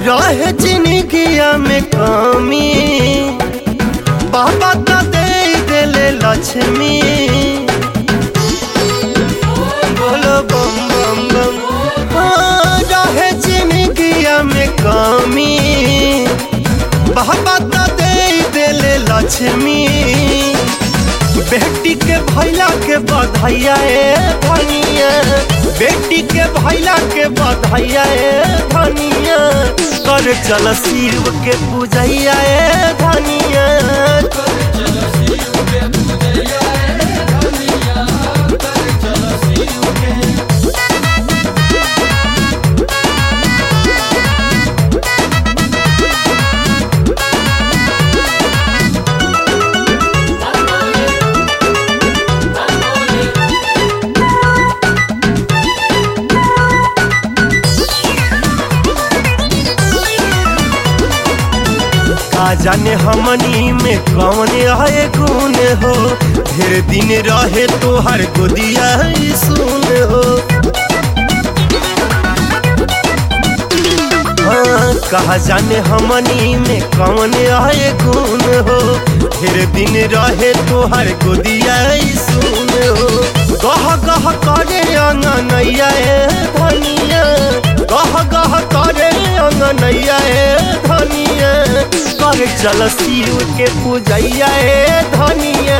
रहे जिंदगिया में कमी बाबा तो दे देले लक्ष्मी बोलो बम बम बम हाँ, रहे जिंदगिया में कमी बाबा तो दे देले लक्ष्मी बेटी के भैला के बधाइया ए धनिया बेटी के भैला के बधाइया ए धनिया कर चल शिव के पूजैया ए धनिया का जाने हमनी में कौन है गुण हो ढेर दिन रहे तो हर गोदिया ही सुन हो हाँ, कहा जाने हमनी में कौन है गुण हो ढेर दिन रहे तो हर गोदिया ही सुन हो गह गह करे अंगनैया ए धनिया गह गह करे अंगनैया ए धनिया कर चल शिव के पूजैया ए धनिया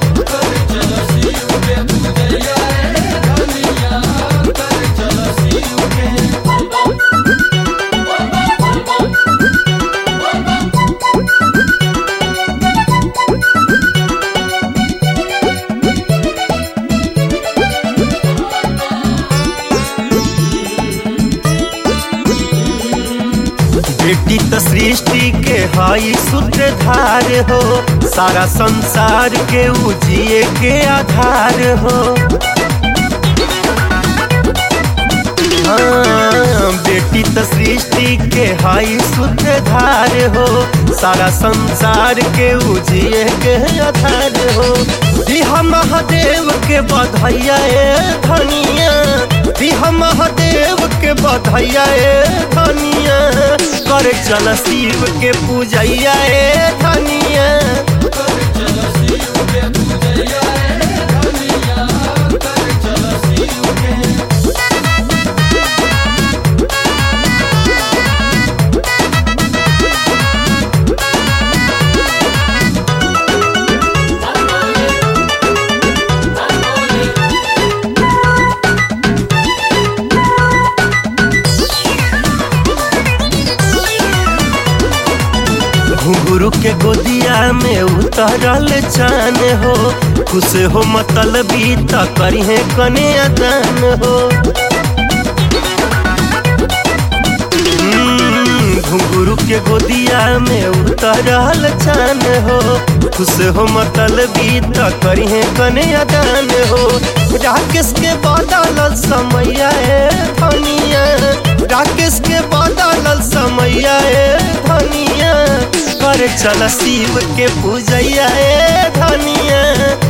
बेटी तो सृष्टि के हई सूत्रधार हो सारा संसार के उजिए के आधार हो हाँ, बेटी तो सृष्टि के हई सूत्रधार हो सारा संसार के उजिए के आधार हो दिहा महादेव के बधैया ए धनिया दिहा महादेव के बधैया ए धनिया कर चल शिव के पूजैया ए धनिया घुंघरू के गोदिया में उतरल चान हो खुश हो मतलबी त करिहे कने दान हो हम्म, घुंघरू के गोदिया में उतरल चान हो खुश हो मतलबी त करिहे कने दान हो राकेश के बदल समैया ए धनिया राकेश के बदल समैया ए धनिया कर चल शिव के पूजैया ए धनिया